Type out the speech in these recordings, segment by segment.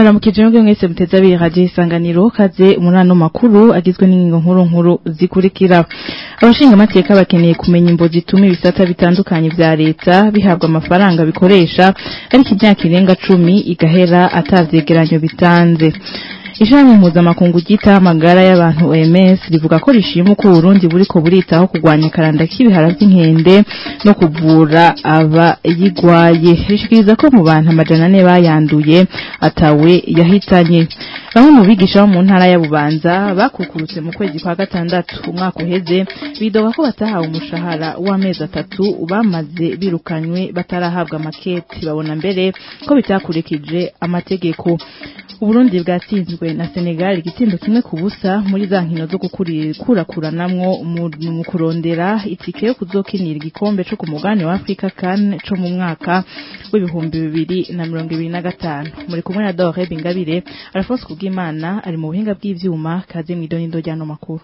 turabaramukije mwebwe mwese muteze abiri radio isanganiro kaze umunano makuru agizwe n'ingingo nkuru nkuru zikurikira abashinga amateka bakeneye kumenya imbo zituma ibisata bitandukanye vya leta bihabwa amafaranga bikoresha ariko imyaka irenga cumi igahera atavyegeranyo bitanze Ishami mpuzamakungu ryita amagara y'abantu OMS rivuga ko rishima uko Burundi buriko buritaho kurwanya karanda k'ibihara by'inkende no kuvura abayigwaye rishikiriza ko mu bantu amajana ane bayanduye atawe yahitanye bamwe mu bigisha bo mu ntara ya Bubanza bakukurutse mu kwezi kwa gatandatu umwaka uheze bidoga ko batahawe umushahara w'amezi atatu bamaze birukanywe batarahabwa makete babona mbere ko bitakurikije amategeko Uburundi bwatsinzwe na Senegal igitindo kimwe ku busa muri za nkino zo gukurakuranamwo mu kurondera itike yo kuzokinira igikombe co ku mugabane wa Afrika CAN co mu mwaka w'ibihumbi bibiri na mirongo ibiri na gatanu muri kumwe na Dore Bingabire Alphonse Kubwimana ari mu buhinga bw'ivyuma kaze mw'idonindo ryano makuru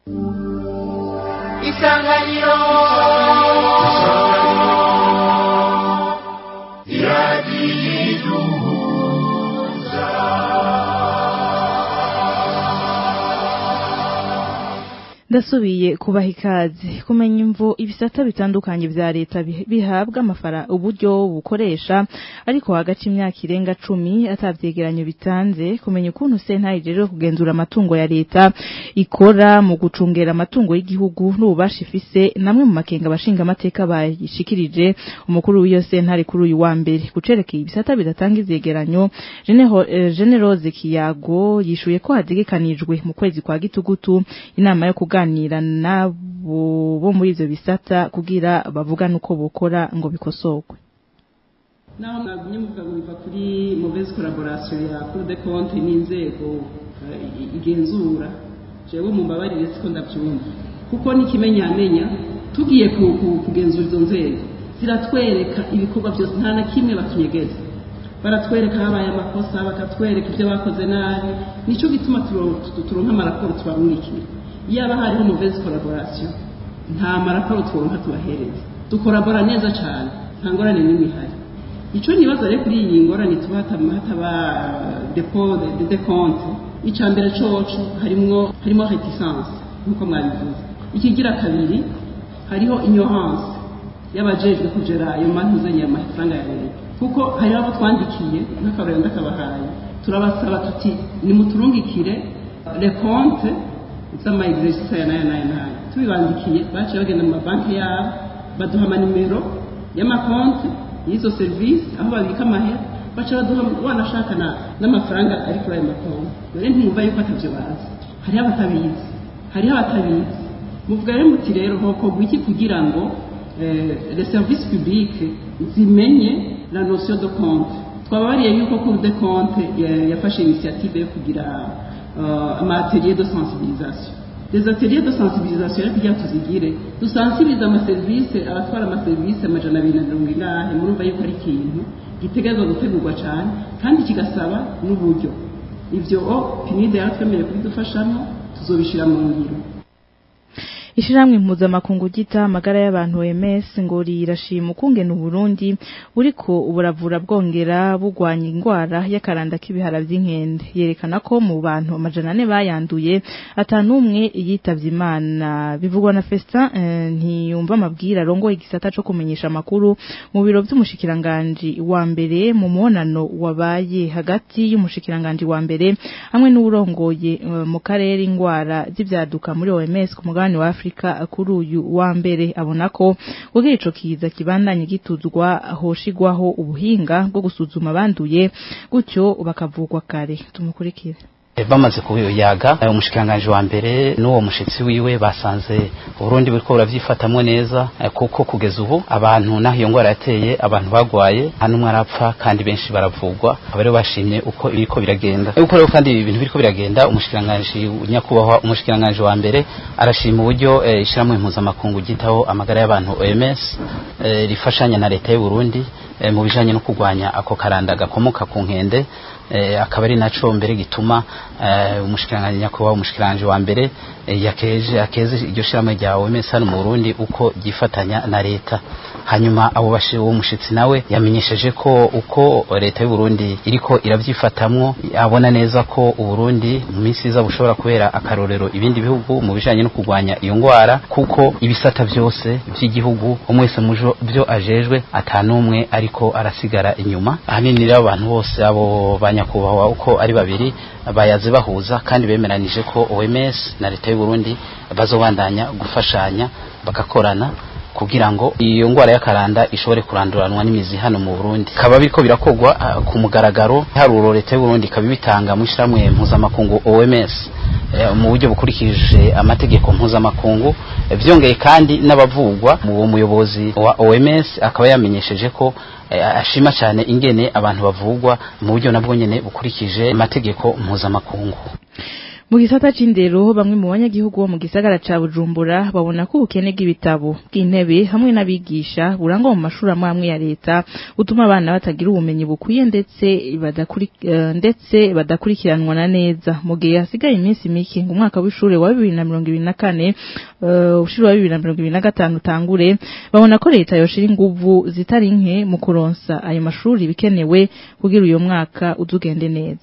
Isanganiro Iradiyiduhu ndasubiye kubaha ikaze kumenya imvo ibisata bitandukanye vya leta bihabwa amafara uburyo bukoresha ariko hagati imyaka irenga cumi atavyegeranyo bitanze kumenya ukuntu sentare rero kugenzura amatungo ya leta ikora mu gucungera amatungo y'igihugu n'ububasha ifise namwe mu makenga abashinga amateka bayishikirije umukuru w'iyo sentare kuri uyu wa mbere gucerekeye ibisata bidatanga ivyegeranyo generose kiyago yishuye ko hategekanijwe mu kwezi kwa gitugutu inama yo kuga kuganira nabo bo muri ivyo bisata kugira bavugane uko bokora ngo bikosorwe naho mwagumye muvuga ngo biva kuri mauvaise collaboration ya Cour des comptes n'inzego igenzura jewe mumbabarire siko ndavyumva kuko n'ikimenyamenya tugiye kugenzura izo nzego ziratwereka ibikorwa byose nta na kimwe batunyegeza baratwereka habaye amakosa bakatwereka ibyo bakoze nabi nico gituma turonka amaraporo tubarungikira yaba hariho mauvaise collaboration nta maraporo twonka tubahereza dukorabora neza cyane nta ngorane n'imwe ihari ico nibaza rero kuri iyi ngorane tuba hataba depot de compte ica mbere coco harimwo harimo reticence nkuko mwabivuze ikigira kabiri hariho ignorance y'abajejwe kugera ayo mantuzanye amafaranga ya leta kuko hari abo twandikiye nk'akarorero ndakabahaye turabasaba tuti nimuturungikire le compte z'ama exercice aya n'aya n'aya n'aya tubibandikiye baciye bagenda mu mabanki yabo baduha amanimero y'amakonti y'izo serivisi aho babika amahera baca baduha wanashaka n'amafaranga ari kuri ayo makonti rero ntimwumva yuko atavyo bazi hariho abatabizi hariho abatabizi muvuga rero muti rero hokorwa iki kugira ngo les services publiques zimenye la notion de compte twababariye yuko cour de compte yafashe initiative yo kugira amatelier de sensibilisation des ateliers de sensibilisation rero kugira tuzigire dusansibirize amaserivisi abatwara amaserivisi amajana abiri na mirongo ingahe murumva yuko ari ikintu gitegerezwa gutegurwa cyane kandi kigasaba n'uburyo ivyo pinide yaratwemereye kubidufashamo tuzobishira mu ngiro Ishiramwe mpuzamakungu gita amagara y'abantu OMS ngo rirashima ukungena Burundi buriko uburavura bwongera bugwanya ingwara y'akaranda k'ibihara by'inkende yerekana ko mu bantu amajana ane bayanduye atanumwe yitavye Imana bivugwa na Festin eh, ntiyumva amabwira rongo igisata co kumenyesha amakuru mu biro by'umushikiranganje wa mbere mu monano wabaye hagati y'umushikiranganje wa mbere hamwe n'urongoye uh, mu karere ingwara z'ivyaduka muri OMS ku mugabane wa Afrika kuri uyu wa mbere abona ko kugira ico kiza kibandanye gituzwa hoshigwaho ubuhinga bwo gusuzuma abanduye gutyo bakavugwa kare tumukurikire bamaze kuyaga umushikiranganje wa mbere n'uwo mushitsi wiwe basanze Burundi buriko buravyifatamwe neza kuko kugeza ubu abantu naho iyo ngwara yateye abantu bagwaye nta n'umwe arapfa kandi benshi baravugwa abari bashimye uko biriko biragenda uko rero kandi ibi bintu biriko biragenda umushikiranganje nyakubahwa umushikiranganje wa mbere arashima uburyo ishiramwe mpuzamakungu gitaho amagara y'abantu OMS rifashanya na leta y'u Burundi eh, mu bijanye no kurwanya ako karanda gakomoka ku nkende eh, akaba ari naco mbere gituma eh, umushikiranganje nyakubahwa umushikiranganje wa mbere eh, yakeje akeze iryo shiramo rya OMS hano mu Burundi uko gifatanya na leta hanyuma abo bashi uwo mushitsi nawe yamenyesheje ko uko leta y'u Burundi iriko iravyifatamwo abona neza ko u Burundi mu minsi iza bushobora kubera akarorero ibindi bihugu mu bijanye no kurwanya iyo ngwara kuko ibisata byose by'igihugu umwe wese mujo byo ajejwe atanumwe ariko arasigara inyuma ahanini rero abantu bose abo banyakubahwa uko ari babiri bayaze bahuza kandi bemeranije ko OMS na leta y'u Burundi bazobandanya gufashanya bagakorana kugira ngo iyo ngwara y'akaranda ishobore kuranduranwa n'imizi hano mu Burundi kaba biriko birakogwa uh, ku mugaragaro haruro leta y'u Burundi kabibitanga mu ishiramwe mpuzamakungu OMS eh, mu buryo bukurikije amategeko mpuzamakungu eh, vyongeye kandi n'abavugwa mu muyobozi wa OMS akaba yamenyesheje ko eh, ashima cyane ingene abantu bavugwa mu buryo nabwo nyene bukurikije amategeko mpuzamakungu mu gisata c'indero bamwe mu banyagihugu bo mu gisagara ca Bujumbura babona ko ubukene bw'ibitabo bw'intebe hamwe n'abigisha burangwa mu mashuri amwe amwe ya leta utuma abana batagira ubumenyi bukwiye ndetse badakuri uh, ndetse badakurikiranwa na neza mu gihe hasigaye iminsi mike ngo umwaka w'ishure wa 2024 uh, ushuri wa 2025 utangure babona ko leta yoshira inguvu zitari nke mu kuronsa ayo mashuri bikenewe kugira uyo mwaka uzugende neza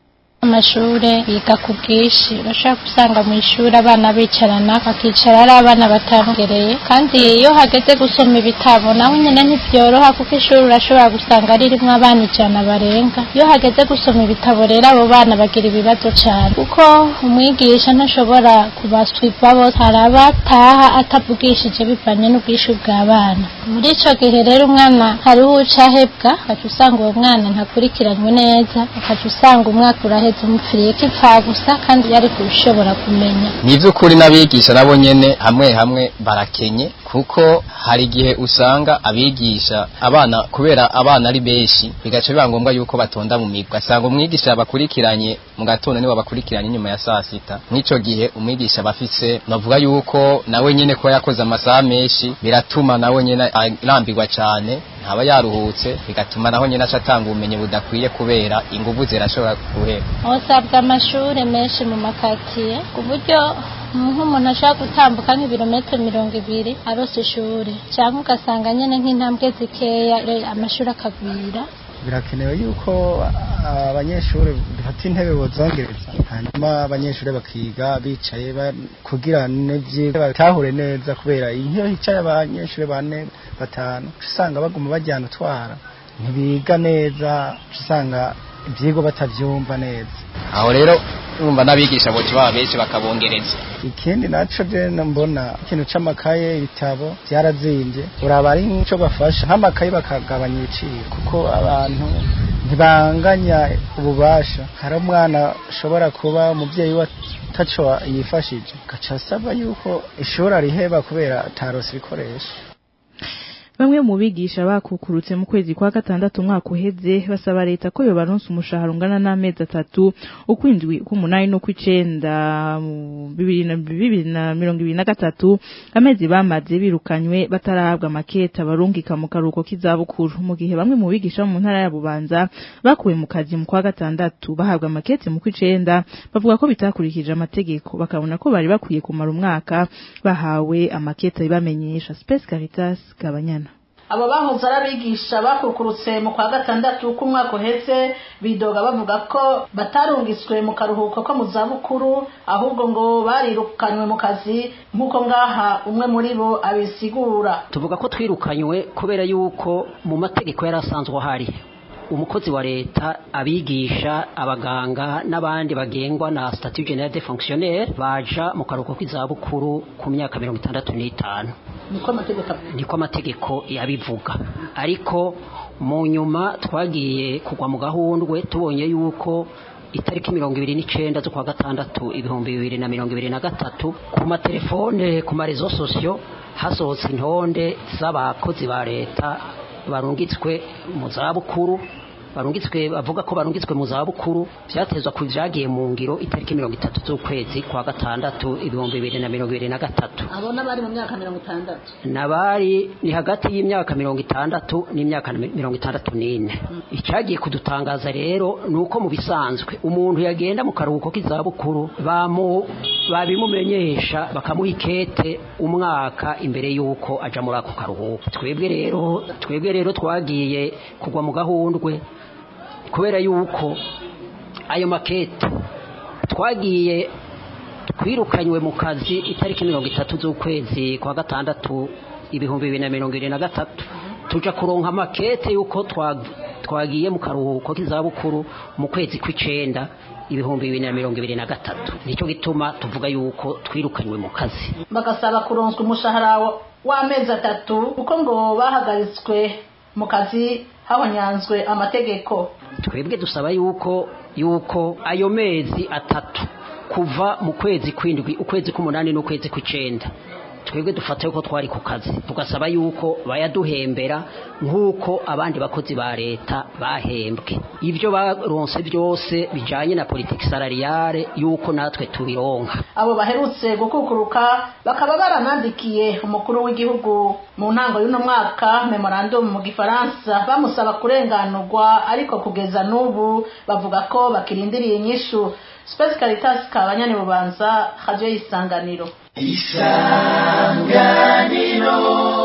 amashure biga ku bwinshi urashobora gusanga mu ishuri abana bicarana bakicara ari abana batangereye kandi iyo hageze gusoma ibitabo naho nyine ntibyoroha kuko ishuri urashobora gusanga ririmo abana ijana barenga iyo hageze gusoma ibitabo rero abo bana bagira ibibazo cyane kuko umwigisha ntashobora kubaswipa bose hari abataha atavugishije bivanye n'ubwinshi bw'abana muri icyo gihe rero umwana hariho uca ahebwa ukaca usanga uwo mwana ntakurikiranywe neza ukaca usanga umwaka uraheze umupfiriye ko ipfa gusa kandi yari kubishobora kumenya ni iby'ukuri n'abigisha nabo nyene hamwe hamwe barakenye kuko hari igihe usanga abigisha abana kubera abana ari benshi bigaca biba ngombwa yuko batonda mu migwi asanga umwigisha yabakurikiranye mu gatondo nibo bakurikiranye nyuma ya saa sita nk'ico gihe umwigisha aba afise navuga yuko nawe nyene ko yakoze amasaha menshi biratuma nawe nyene arambirwa cane ntaba yaruhutse bigatuma naho nyene aca atanga ubumenyi budakwiye kubera inguvu zirashobora guhera hosabwa amashure menshi mu makatiye ku buryo nk'umuntu ashobora gutambuka nk'ibirometero mirongo ibiri arose ishuri cyangwa ugasanga nyine nk'intambwe zikeya amashuri akagwira birakenewe yuko abanyeshuri dufata intebe bozongereza hanyuma abanyeshuri bakiga bicaye kugira n'ivyigwa batahure neza kubera iyo hicaye abanyeshuri bane batanu usanga baguma bajyana utwara ntibiga neza usanga ivyigwa batavyumva neza aho rero urumva n'abigisha boca baba benshi bakabongereza ikindi naco je mbona ikintu c'amakaye ibitabo vyarazimvye uraba ari nk'ico bafasha nk'amakaye bakagabanya ibiciro kuko abantu ntibanganya ububasha hari umwana ashobora kuba umuvyeyi we ataco yifashije gaca asaba yuko ishuri ariheba kubera atarose ibikoresho bamwe mu bigisha bakukurutse mu kwezi kwa gatandatu umwaka uheze basaba leta ko yobaronsa umushahara ungana n'amezi atatu ukwindwi k'umunani no kw'icenda bibiri na mirongo ibiri na gatatu amezi bamaze birukanywe batarahabwa amaketa barungika mu karuhuko k'izabukuru mu gihe bamwe mu bigisha mu ntara ya bubanza bakuwe mu kazi mu kwa gatandatu bahabwa amakete mu kw'icenda bavuga ko bitakurikije amategeko bakabona ko bari bakwiye kumara umwaka bahawe amaketa bibamenyesha Space Caritas Gabanyana abo bahoze arabigisha bakukurutse mu kwa gatandatu k'umwaka uheze bidoga bavuga ko batarungiswe mu karuhuko ko mu zabukuru ahubwo ngo barirukanywe mu kazi nk'uko ngaha umwe muri bo abisigura tuvuga ko twirukanywe kubera yuko mu mategeko yari asanzwe ahari umukozi wa leta abigisha abaganga n'abandi bagengwa na statut general de fonctionnaire baja mu karuhuko k'izabukuru ku myaka mirongo itandatu n'itanu niko amategeko yabivuga ariko mu nyuma twagiye kugwa mu gahundwe tubonye yuko itariki mirongo ibiri n'icenda z'ukwa gatandatu ibihumbi bibiri na mirongo ibiri na gatatu ku matelefone ku marezo sosiyo hasohotse intonde z'abakozi ba leta barungitswe mu zabukuru barungitswe bavuga ko barungitswe mu zabukuru byatezwa ku byagiye mu ngiro itariki mirongo itatu z'ukwezi kwa gatandatu ibihumbi bibiri na mirongo ibiri na gatatu abo n'abari mu myaka mirongo itandatu nabari ni hagati y'imyaka mirongo itandatu n'imyaka mirongo itandatu n'ine icyagiye kudutangaza rero ni uko mu bisanzwe umuntu yagenda mu karuhuko k'izabukuru bamu babimumenyesha bakamuha ikete umwaka imbere y'uko aja muri ako karuhuko twebwe rero twebwe rero twagiye kugwa mu gahundwe kubera yuko ayo makete twagiye twirukanywe mu kazi itariki mirongo itatu z'ukwezi kwa gatandatu ibihumbi bibiri na mirongo irindwi na gatatu tuja kuronka amakete y'uko twagiye mu karuhuko k'izabukuru mu kwezi kw'icenda ibihumbi bibiri na mirongo ibiri na gatatu nicyo gituma tuvuga yuko twirukanywe mu kazi bagasaba kuronswa umushahara w'amezi atatu kuko ngo bahagaritswe mu kazi habonyanzwe amategeko twebwe dusaba yuko yuko ayo mezi atatu kuva mu kwezi kw'indwi ukwezi k'umunani n'ukwezi kw'icenda twebwe dufata yuko twari ku kazi tugasaba yuko bayaduhembera nk'uko abandi bakozi ba leta bahembwe ibyo baronse byose bijanye na politiki salariale yuko natwe tubironka abo baherutse gukukuruka bakaba baranandikiye umukuru w'igihugu mu ntango y'uno mwaka memorandum mu gifaransa bamusaba kurenganurwa ariko kugeza n'ubu bavuga ko bakirindiriye inyishu Space Caritas kabanyani bubanza radio y'isanganiro isanganiro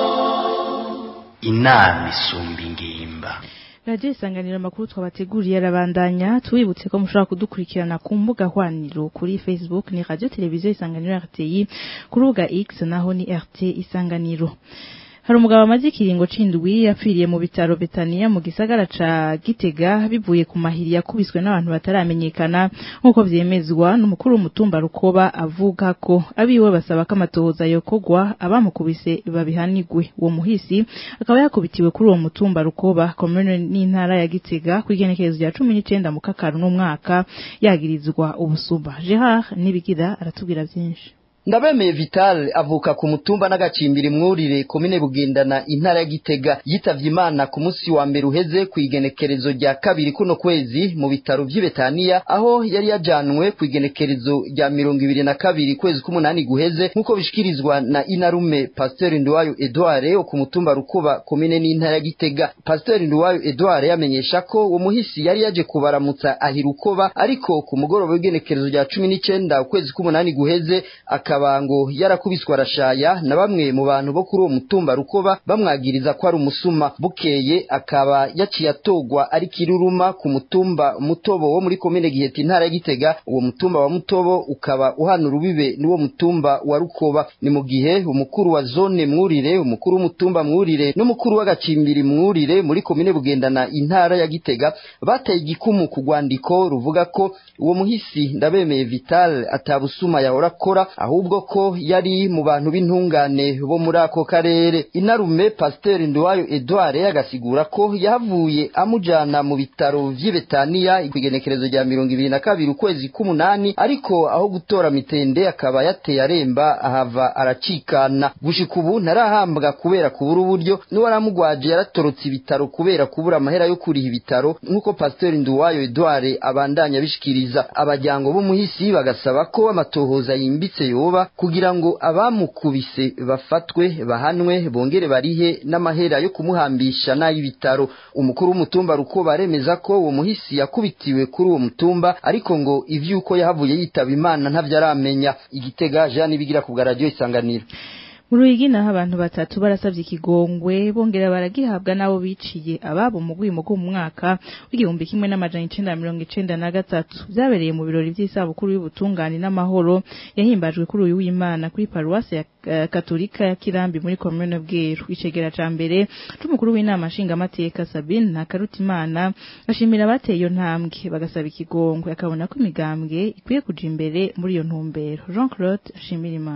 inama isumba ingimba Radio isanganiro amakuru twabateguriye arabandanya tubibutse ko mushobora kudukurikirana ku mbuga hwaniro kuri Facebook ni Radio Televiziyo Isanganiro RTI ku rubuga X naho ni RT Isanganiro hari umugabo amaze ikiringo c'indwi yapfiriye mu bitaro Betania mu gisagara ca Gitega bivuye ku mahiri yakubiswe n'abantu bataramenyekana nk'uko vyemezwa n'umukuru w'umutumba Rukoba avuga ko abiwe basaba ko amatohoza yokogwa abamukubise babihanigwe uwo muhisi akaba yakubitiwe kuri uwo mutumba Rukoba komune n'intara ya Gitega ku igenekerezo rya 19 mu kakaru n'umwaka yagirizwa ubusumba Gerard Nibigira aratubwira byinshi ndabemeye vital avuka ku mutumba n'agacimbiri mwurire komine bugendana intara ya gitega yitavye imana ku musi wa mbere uheze ku igenekerezo rya kabiri kuno kwezi mu bitaro vy'ibetaniya aho yari yajanwe ku igenekerezo rya mirongo ibiri na kabiri kwezi k'umunani guheze nk'uko bishikirizwa na inarume pasiteri nduwayo edouard wo ku mutumba rukuba komine n'intara ya gitega pasiteri nduwayo edouard yamenyesha ko uwo muhisi yari yaje kubaramutsa ahirukoba ariko ku mugoroba w'igenekerezo rya cumi n'icenda ukwezi k'umunani guheze aka akaba ngo yarakubiswe arashaya na bamwe mu bantu bo kuri uwo mutumba rukoba bamwagiriza ko ari umusuma bukeye akaba yaciye atogwa ari kiruruma ku mutumba mutobo wo muri komine giheta intara ya gitega uwo mutumba wa mutobo ukaba uhana urubibe n'uwo mutumba wa rukoba ni mu gihe umukuru wa zone mwurire umukuru w'umutumba mwurire n'umukuru w'agacimbiri mwurire muri komine bugendana intara ya gitega bateye igikumu ku rwandiko ruvuga ko uwo muhisi ndabemeye vital atabusuma yahora akora ahubwo ahubwo ko yari mu bantu b'intungane bo muri ako karere inarume pasiteri nduwayo edouard agasigura ko yahavuye amujana mu bitaro vy'ibetaniya igenekerezo rya mirongo ibiri na kabiri ukwezi k'umunani ariko aho gutora mitende akaba yateye aremba ahava aracikana gushika ubu ntarahambwa kubera kubura uburyo n'uwaramugwaje yaratorotse ibitaro kubera kubura amahera yo kuriha ibitaro nk'uko pasiteri nduwayo edouard abandanya bishikiriza abajyango b'umuhisi bagasaba ko amatohoza yimbitse yoba kugira ngo abamukubise bafatwe bahanwe bongere barihe n'amahera yo kumuhambisha n'ay'ibitaro umukuru w'umutumba ruko baremeza ko uwo muhisi yakubitiwe kuri uwo mutumba ariko ngo ivyuko yahavuye yitaba imana ntavyo aramenya igitega Jean bigira ku radio isanganiro mu ruyigi naho abantu batatu barasabye ikigongwe bongera baragihabwa n'abo biciye ababo mu rwimo rw'umwaka w'igihumbi kimwe n'amajana icenda na mirongo icenda na gatatu vyabereye mu birori vy'isabukuru y'ubutungane n'amahoro yahimbajwe kuri uyu w'imana kuri paruwasi ya uh, katolika ya kirambi muri komune bweru icegera ca mbere c'umukuru w'inama nshingamateka sabine ntakarutimana bashimira abateye iyo ntambwe bagasaba ikigongwe akabona ko imigambwe ikwiye kuja imbere muri iyo ntumbero jean claude shimirimana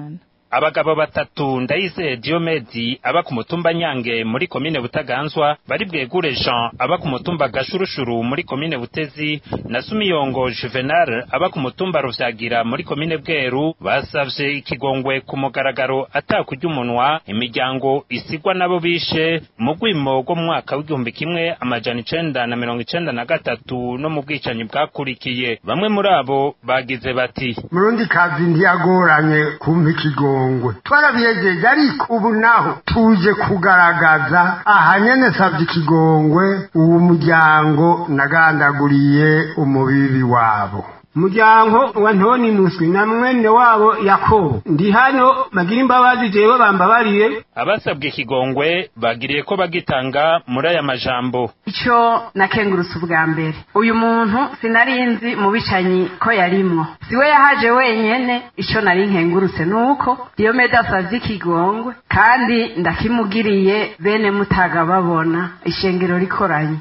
abagabo batatu ndayizeye diomedi aba ku mutumba nyange muri komine butaganzwa bari bwegure jean aba ku mutumba gashurushuru muri komine butezi na sumiyongo juvenal aba ku mutumba ruvyagira muri komine bweru basavye ikigongwe ku mugaragaro atakurya umunwa imiryango isigwa nabo bishe mu rwimo rwo mu mwaka w'igihumbi kimwe amajana icenda na mirongo icenda na gatatu no mu bwicanyi bwakurikiye bamwe muri abo bagize bati murundi kazi ntiyagoranye kumpa ikigongwe twarabiyegeje ariko ubu naho tuje kugaragaza aha nyene savye ikigongwe uwo muryango nagandaguriye umubibi wabo muryango wa ntoni muswi na mwene wabo yakobo ndi hano bagira imbabazi jewe bambabariye abasabwe ikigongwe bagiriye ko bagitanga muri aya majambo ico nakengurutse ubwa mbere uyu muntu sinari nzi mu bicanyi ko yarimwo siwe yahaje wenyene ico nari nkengurutse nuko diyomede asavye ikigongwe kandi ndakimugiriye bene mutaga babona ishengero rikoranye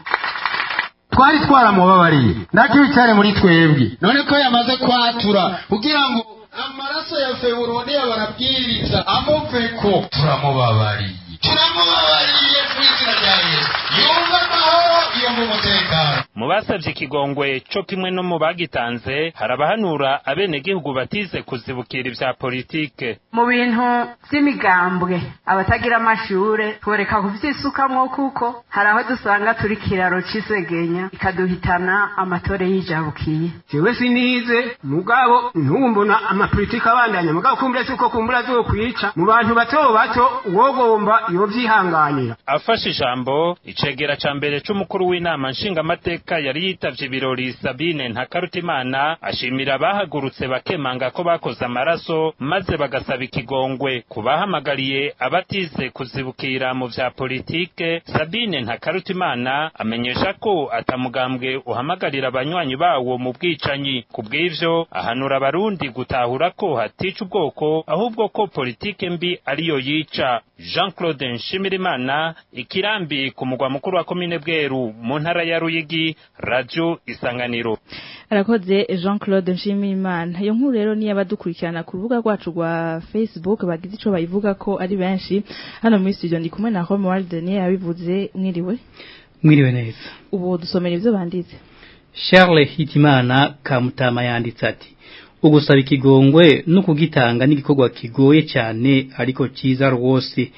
twari twaramubabariye ndakibicare muri twebwe none ko yamaze kwatura kugira ngo amaraso ya feburoniya barabwiriza amuveko turamubabariye turamubabariye ku izina rya yesu yumva amahoro yumva umutekano mu basabye ikigongwe co kimwe no mu bagitanze hari abahanura abenegihugu batize kuzibukira ivya politike mu bintu vy'imigambwe abatagira amashure tworeka kuvyisukamwo kuko hari aho dusanga turi kiraro c'isegenya ikaduhitana amatore yijabukiye jewe sinize mugabo ntumbona amapolitiki abandanya mugabo kumbura si uko kumbura azokwica mu bantu bato bato wogomba yovyihanganira afashe ijambo icegera ca mbere c'umukuru w'inama nshingamateka yari yitavye ibirori sabine ntakarutimana ashimira abahagurutse bakemanga ko bakoze amaraso maze bagasaba ikigongwe ku bahamagariye abatize kuzibukira mu vya politike sabine ntakarutimana amenyesha ko atamugambwe uhamagarira abanywanyi bawo mu bwicanyi ku bw'ivyo ahanura abarundi gutahura ko hatica ubwoko ahubwo ko politike mbi ariyo yica jean claude nshimirimana ikirambi ku mugwa mukuru wa komine bweru mu ntara ya ruyigi radio isanganiro arakoze jean claude nshimirimana iyo nkuru rero niyo abadukurikirana ku rubuga rwacu rwa facebook bagize ico bayivuga ko ari benshi hano muri studio ndi kumwe na homeworld daniel yabivuze mwiriwe mwiriwe neza ubu dusomera ivyo banditse charles hitimana kamutama yanditse ati ugusaba ikigongwe no kugitanga n'igikorwa kigoye cyane ariko cyiza rwose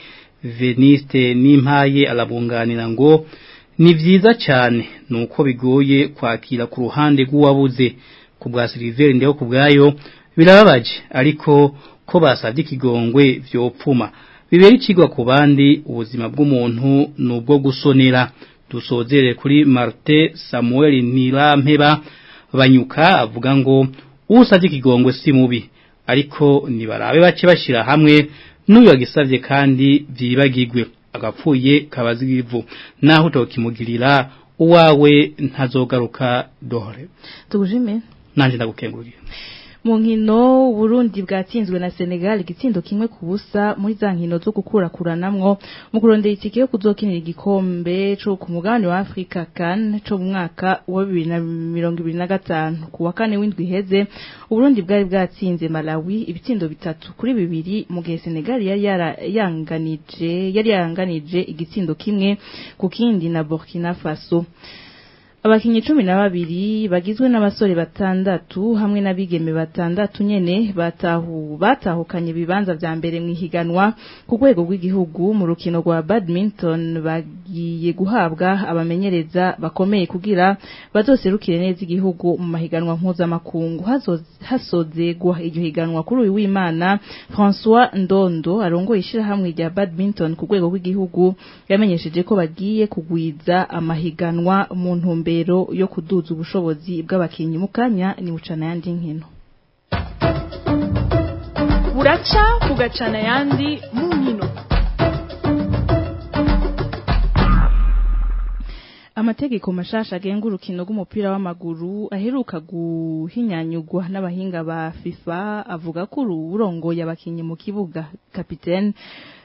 veniste n'impaye arabunganira ngo ni byiza cyane nuko bigoye kwakira ku ruhande rw'uwabuze ku bwa siliveri ndeho ku bwayo birababaje ariko ko basabye ikigongwe vyopfuma bibera ikigwa ku bandi ubuzima bw'umuntu nubwo gusonera dusozere kuri Marte Samuel Nirampeba banyuka avuga ngo usabye ikigongwe si mubi ariko nibarabe bace bashira hamwe n'uyu yagisavye kandi vyibagirwe agapfuye kabazigivu naho utokimugirira uwawe ntazogaruka dohore tugujime nanje ndagukengurira mu nkino Burundi bwatsinzwe na Senegal igitsindo kimwe ku busa muri za nkino zo gukurakuranamwo mu kurondera itike yo kuzokinira igikombe cyo ku mugabane wa Afrika CAN cyo mu mwaka wa 2025 ku wa kane w'indwi heze Burundi bwari bwatsinze Malawi ibitsindo bitatu kuri bibiri mu gihe Senegal yari yaranganije yari yaranganije igitsindo kimwe ku kindi na Burkina Faso abakinyi cumi na babiri bagizwe n'abasore batandatu hamwe n'abigeme batandatu nyene batahu batahukanye ibibanza vya mbere mu ihiganwa ku rwego rw'igihugu mu rukino rwa badminton bagiye guhabwa abamenyereza bakomeye kugira bazoserukire neza igihugu mu mahiganwa mpuzamakungu hasozegwa iryo higanwa kuri uyu w'imana François Ndondo arongoye ishirahamwe rya badminton ku rwego rw'igihugu yamenyesheje ko bagiye kugwiza amahiganwa mu ntumbe mbero yo kuduza ubushobozi bw'abakinyi mu kanya ni bucana yandi nkino buraca bugacana yandi mu nkino amategeko mashasha agenga urukino rw'umupira w'amaguru aheruka guhinyanyugwa n'abahinga ba FIFA avuga ko ururongoye abakinyi mu kibuga kapitene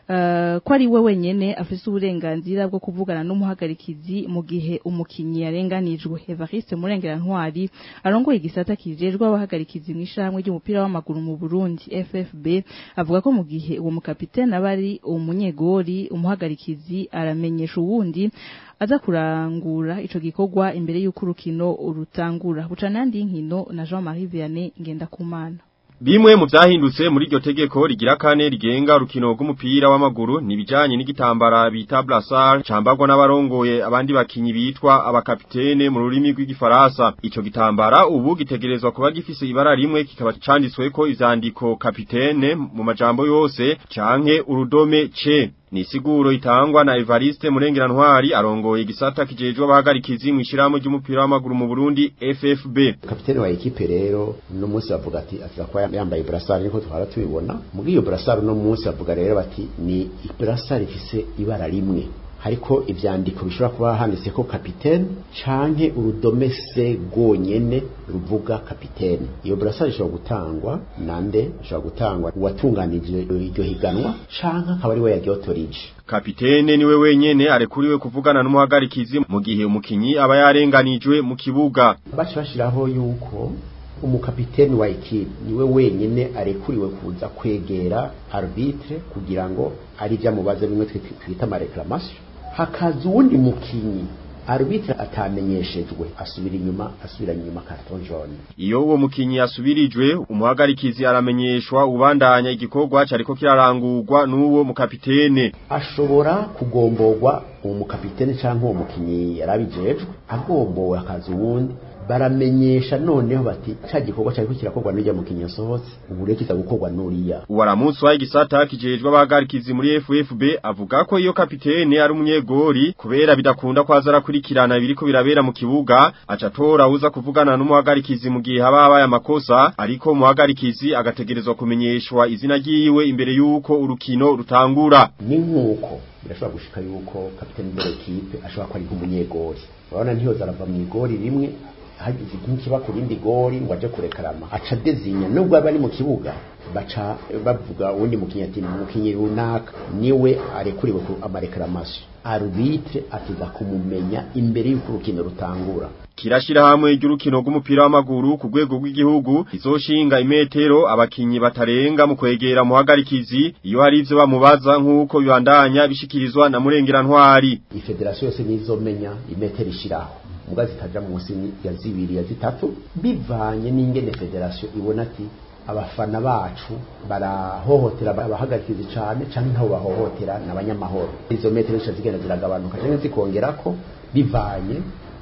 uh, ko ari we wenyene afise uburenganzira bwo kuvugana n'umuhagarikizi mu gihe umukinyi yarenganijwe Evariste Murengera Ntwari arongoye igisata kijejwe abahagarikizi mu ishamwe ry'umupira w'amaguru mu Burundi FFB avuga ko mu gihe uwo mukapitene abari umunyegori umuhagarikizi aramenyesha uwundi aza kurangura ico gikorwa imbere y'uko urukino urutangura bucanandi inkino na Jean-Marie Vianney Ngendakumana Bimwe mu vyahindutse muri iryo tegeko rigira kane rigenga urukino rw'umupira w'amaguru nibijanye n'igitambara bita brassard cambagwa n'abarongoye abandi bakinyi bitwa abakapitene mu rurimi rw'igifaransa ico gitambara ubu gitegerezwa kuba gifise ibara rimwe kikaba canditsweko ivyandiko kapitene mu majambo yose canke urudome C ni siguro itangwa na Evariste Murengera Ntwari arongoye igisata kijejwe abahagarikizi mu ishirahamwe ry'umupira w'amaguru mu Burundi FFB kapitene wa ekipe rero no munsi bavuga ati aza kuba yambaye brassard niko twara tubibona muri iyo brassard no munsi bavuga rero bati ni brassard ifise ibara rimwe hariko ivyandiko bishobora kuba handitse ko kapitene canke urudome se gonyene ruvuga kapitene iyo brassard ishobora gutangwa nande ishobora gutangwa uwatunganije iryo higanwa canke akaba ari we yagyotorije kapitene niwe wenyene arekuriwe kuvugana n'umuhagarikizi mu gihe umukinyi aba yarenganijwe mu kibuga baca bashiraho yuko umukapiteni wa ekipe niwe wenyene arekuriwe kuza kwegera arbitre kugira ngo ari byamubaza bimwe twita amareklamation hakaza uwundi mukinyi arbitre atamenyeshejwe asubira inyuma asubira inyuma carton jaune iyo uwo mukinyi yasubirijwe umuhagarikizi aramenyeshwa ubandanya igikorwa cariko kirarangurwa n'uwo mukapitene ashobora kugomborwa uwo mukapitene canke uwo mukinyi yarabijejwe agombowe akaza uwundi baramenyesha noneho bati ca gikorwa cyariko kirakorwa n'ujya mu kinyasohotse ubu rero kiza gukorwa n'uriya uwaramunsi wa igisata kijejwe abahagarikizi muri FFB avuga ko iyo kapitene ari umunyegori kubera bidakunda kwaza arakurikirana biriko birabera mu kibuga aca tora uza kuvugana n'umuhagarikizi mu gihe haba habaye amakosa ariko umuhagarikizi agategerezwa kumenyeshwa izina ryiwe imbere y'uko urukino rutangura ni nk'uko birashobora gushika yuko kapitene de l'equipe ashobora kuba ari nk'umunyegori urabona ntiyoza arava mu igori rimwe hagize nk'ikiba ku rindi gori ngo aje kurekarama aca dezinya nubwo aba ari mu kibuga baca bavuga uwundi mukinyi ati mukinyi runaka niwe arekuriwe ku amareklamasyo arbitre atiza kumumenya imbere y'uko urukino rutangura kirashira hamwe ry'urukino rw'umupira w'amaguru ku rwego rw'igihugu izoshinga imetero abakinyi batarenga mu kwegera muhagarikizi iyo hari ivyo bamubaza nk'uko bibandanya bishikirizwa na murengera ntwari ifederasiyo yose nizomenya imetero ishiraho muga zitaja munsi ya zibiri ya zitatu bivanye n'ingene federasiyo ibona ati abafana bacu barahohotera abahagarikizi cyane cyane ntaho bahohotera n'abanyamahoro izo metero zisha zigenda ziragabanuka cyangwa zikongerako bivanye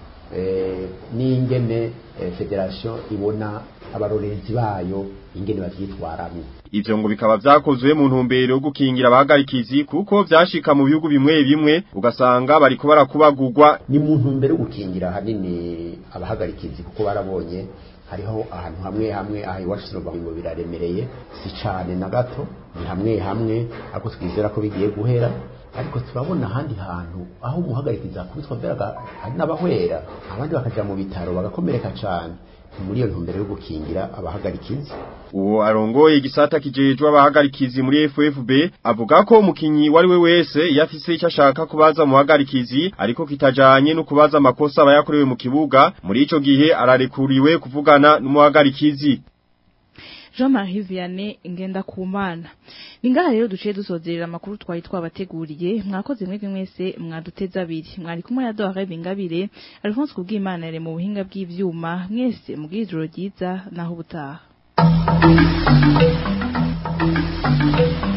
n'ingene federasiyo ibona abarorerezi bayo ingene bavyitwaramwo ivyo ngo bikaba vyakozwe mu ntumbero yo gukingira abahagarikizi kuko vyashika mu bihugu bimwe bimwe ugasanga bariko barakubagurwa ni mu ntumbero yo gukingira hanini abahagarikizi kuko barabonye hariho ahantu hamwe hamwe aha iwacu sinumva ngo biraremereye si cane na gato ni hamwe hamwe ariko twizera ko bigiye guhera ariko turabona ahandi hantu aho umuhagarikiza akubitwa mbere hari n'abahwera abandi bakaja mu bitaro bagakomereka cane muri iyo ntumbero yo gukingira abahagarikizi uwo arongoye igisata kijejwe abahagarikizi muri FFB avuga ko umukinyi wari we wese yafise icyo ashaka kubaza muhagarikizi ariko kitajanye no kubaza amakosa abayakorewe mu kibuga muri ico gihe ararekuriwe kuvugana n'umuhagarikizi Jean-Marie Vianney ngenda kumana. Ningaha rero duciye dusozerera amakuru twari twabateguriye mwakoze mwebwe mwese mwaduteza abiri. Mwari kumwe na Dore Bingabire, Alphonse Kubwimana yari mu buhinga bw'ivyuma mwese mu bw'ijoro ryiza naho ubutaha.